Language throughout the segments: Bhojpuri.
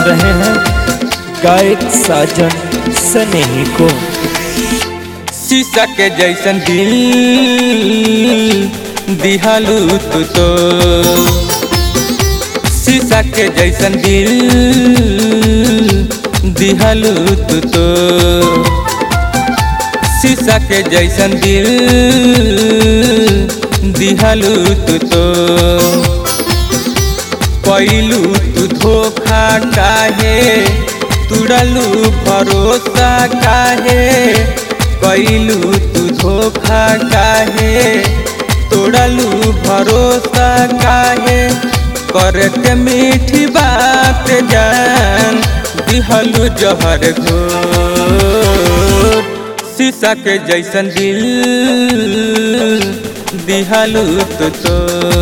रहे हैं गायक साजन सनेही को शीशा के जैसन दिल दिहालू तू तो शीशा के जैसन दिल दिहालू तू तो शीशा के जैसन दिल दिहालू तू तो पैलू तू धोखा काहे तुड़लू भरोसा काहे कैलू तू धोखा काहे तोड़लू भरोसा काहे करके मीठी बात जान दिहलू जहर घोर शीशा के जैसन दिल दिहलू तो, तो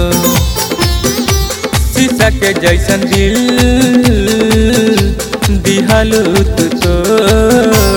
शीशा के जैसन दिल दिहलू तू तो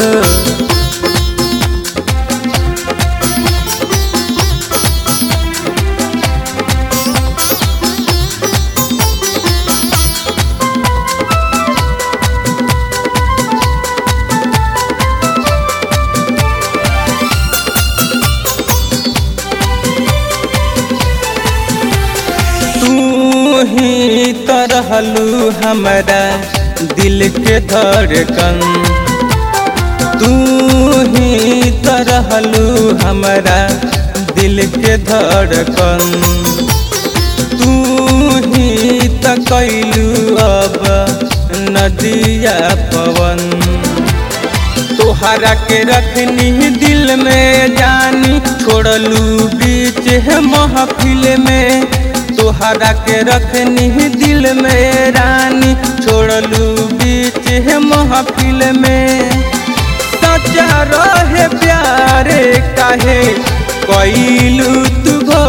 तू ही तो रहलू हमारा दिल के धड़कन तू ही तो रहलू हमारा दिल के धड़कन तू ही तो कैलू अब नदिया पवन तोहरा के रखनी दिल में जानी छोड़लू बीच है महफिल में तोहरा के रखनी दिल में रानी छोड़लू बीच है महफिल में सच्चा रहे प्यारे काहे कैलू तू भो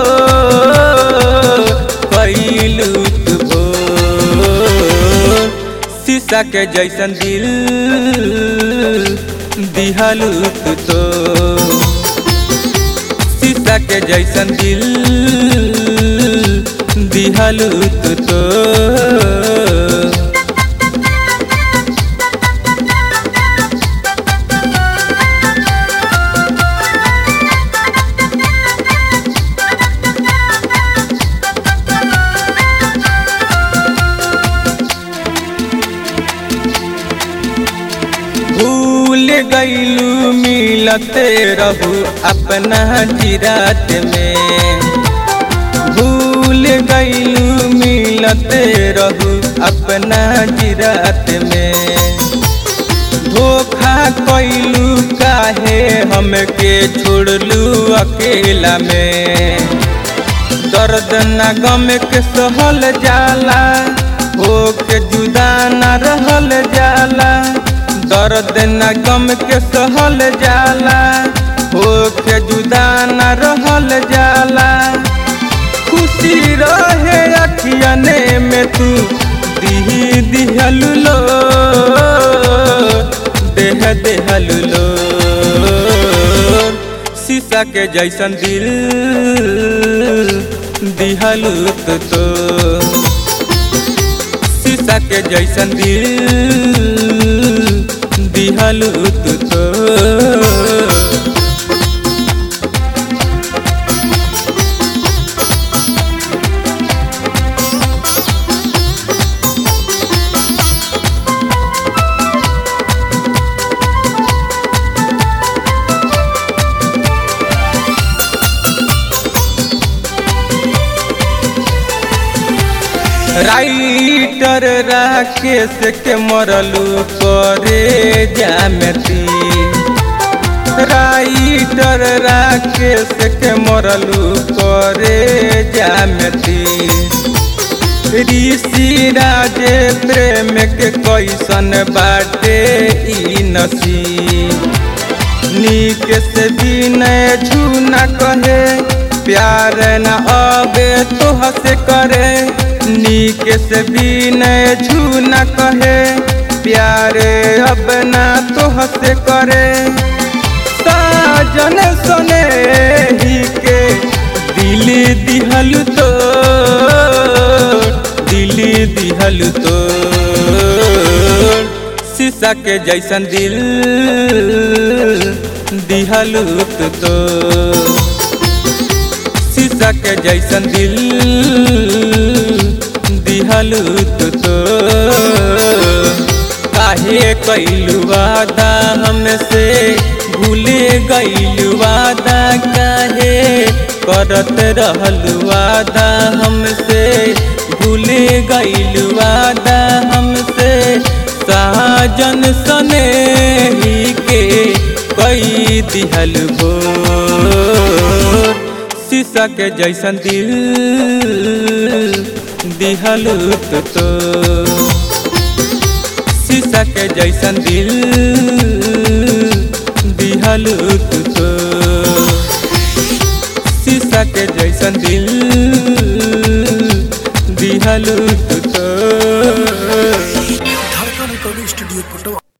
कैलू तू भो शीशा के जैसन दिल दिहलू तू तो शीशा के जैसन दिल दिहलू तू तो भूल गईलू मिलते रहू अपना जिरात में भूल गईलू मिलते रहू अपना जिरात में धोखा कैलू काहे हमके छोड़लू अकेला में दर्द न गम के सहल जाला हो के जुदा न रहल जाला दर्द न गम के सहल जाला हो के जुदा न रहल जाला खुशी रहे अखियने में तू दिही दिहलु लो देह देहलु लो शीशा के जैसन दिल दिहलु तो, तो शीशा के जैसन दिल दिहलु तू तो राइटर राकेश के मरलू करे जामती राइटर राकेश के मरलू करे जामती ऋषि राजे प्रेम के कैसन बाटे ई नसी नीक से विनय झूना कहे प्यार न अबे तोह से करे नीक से विनय झूना कहे प्यारे अब ना तोह से करे साजन सुने ही के दिल दिहल तो दिल दिहल तो शीशा के जैसन दिल दिहलू तू तो शीशा के जैसन दिल दिहलू तू तो काहे कैलू वादा हमसे भूले गईलू वादा काहे करत रहलू वादा हमसे भूले गईलू वादा हमसे साजन सने ही के कई दिहल भोर शीशा के जैसन दिल दिहलू तो, तो शीशा के जैसन दिल दिहलू तू तो शीशा के जैसन दिल दिहलू तू तो धड़कन रिकॉर्डिंग स्टूडियो पटवा